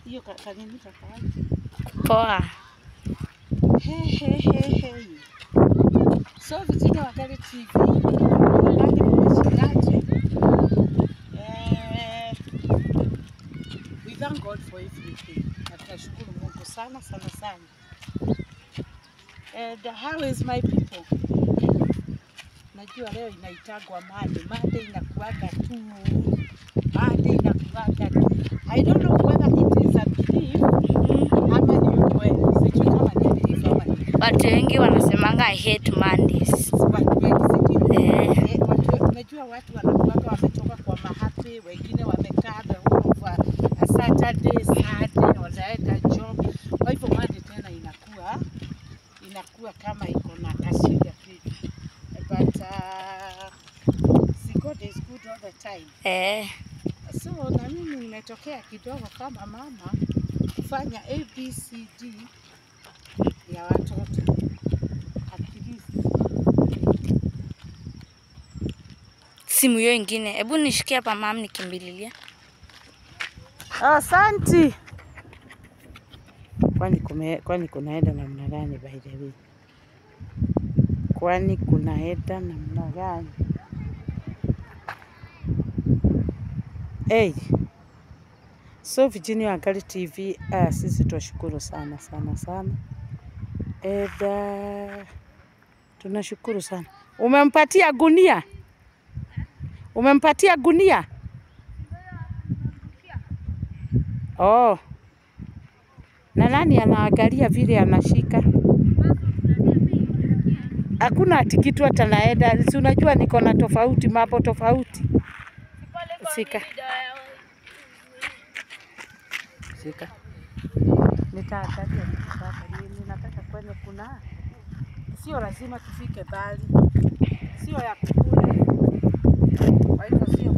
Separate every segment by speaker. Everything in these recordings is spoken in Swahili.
Speaker 1: hiyo ka- kanini kakawa
Speaker 2: Poa.
Speaker 1: Hey, hey, hey, hey. So Virginia Wakali TV nani mmeshindaje? Eh, we thank God for everything. Na tunashukuru Mungu sana sana sana. And how is my people? Najua leo inaitagwa made. Made inakuaga tu. Made inakuaga tu. I don't know whether it is a belief ama ni ukweli. Sijui kama ni belief ama ni
Speaker 2: Watu wengi wanasemanga I hate Mondays.
Speaker 1: watu wengi sijui.
Speaker 2: Eh.
Speaker 1: Eh, watu- Unajua watu wanakuwaga wametoka kwa mahapi, wengine wamekaa the whole of a, a Saturday, Sunday, wanaenda job. Kwa hivyo Monday tena inakuwa inakuwa kama iko na kashinda hivi. But uh, see God is good all the time.
Speaker 2: Eh.
Speaker 1: So na mimi nimetokea kidogo kama mama kufanya ABCD ya watoto at least.
Speaker 2: Simu hiyo ingine. Hebu nishikie hapa mam nikimbililia.
Speaker 1: Asanti. Kwani kume, kwani kunaenda namna gani by the way? Kwani kunaenda namna gani? Hey. So Virginia Wangali TV, ah, sisi twashukuru sana sana sana. Eda, tunashukuru sana. Umempatia gunia? Umempatia gunia? Oh. Na nani anaangalia vile anashika? Hakuna ati kitu hata naenda. Si unajua niko na tofauti, mambo tofauti. Sika. Sika. Nitaangalia nitaangalia. Ninataka kwenye kuna sio lazima tufike mbali. Sio ya kukula. Kwa hivyo sio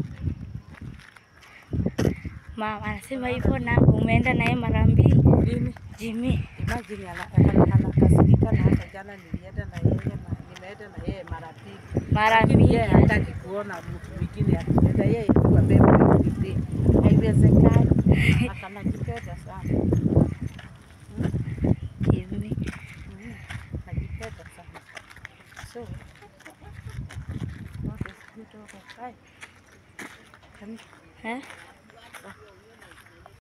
Speaker 2: Mama anasema hivyo na umeenda naye mara mbili.
Speaker 1: nini?
Speaker 2: Jimmy.
Speaker 1: Imagine ana- ana- anakasirika na hata jana nilienda na yeye na nimeenda na yeye mara mbili.
Speaker 2: Mara
Speaker 1: Lakini
Speaker 2: mbili.
Speaker 1: yeye hataki kuona mtu mwingine akienda, yeye tu abebe everyday. Haiwezekani. Akanajipenda sana.
Speaker 2: Jimmy.
Speaker 1: Mm, Najipenda sana. So, God is good all the time. Kani-
Speaker 2: Eh?